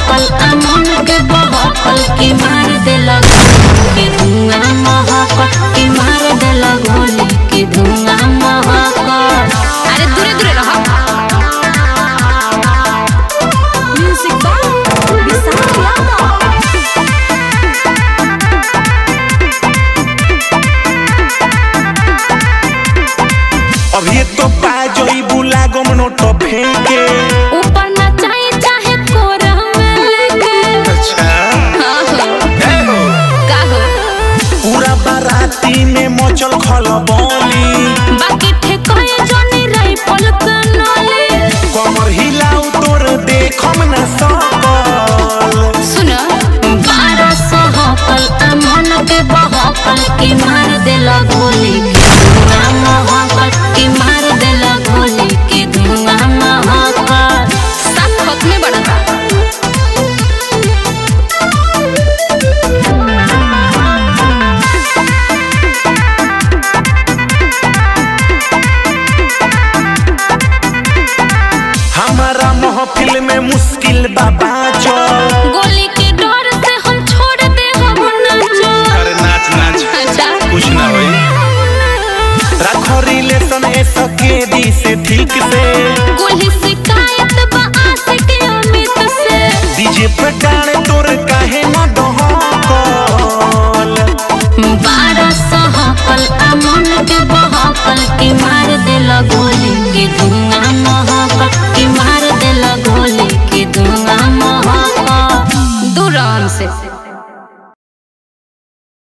सहकल अमन के बहकल की मार देला गोली के धुआं महकल की मार देला गोली के धुआं महकल अरे दूरे दूरे रह म्यूजिक बाय विशाल यादव अभी तो पा जोई बुला गम नोट फेंके ऊपर ना चाहे चाहे कोरा में लेके अच्छा हाँ हो ए हो का हो पूरा बाराती में मचल खलबली बाकी ठेकोए जोनी राइफल कनले कमर हिलाऊ तोर देखम न सकल सुन बारह सहकल अमन के बहकल की मार देला गोली के धुआं महकल की मार देला गोली के धुआं महकल साथ खत में बढ़ता हमारा महफिल में मुश्किल बाबा चल गोली के डर से हम छोड़ दे हम नाचो अरे नाच नाच अच्छा कुछ ना होई रखो रिलेशन ए सके दी से ठीक से गोली शिकायत बा आशिक अमित से डीजे पे गाने तोर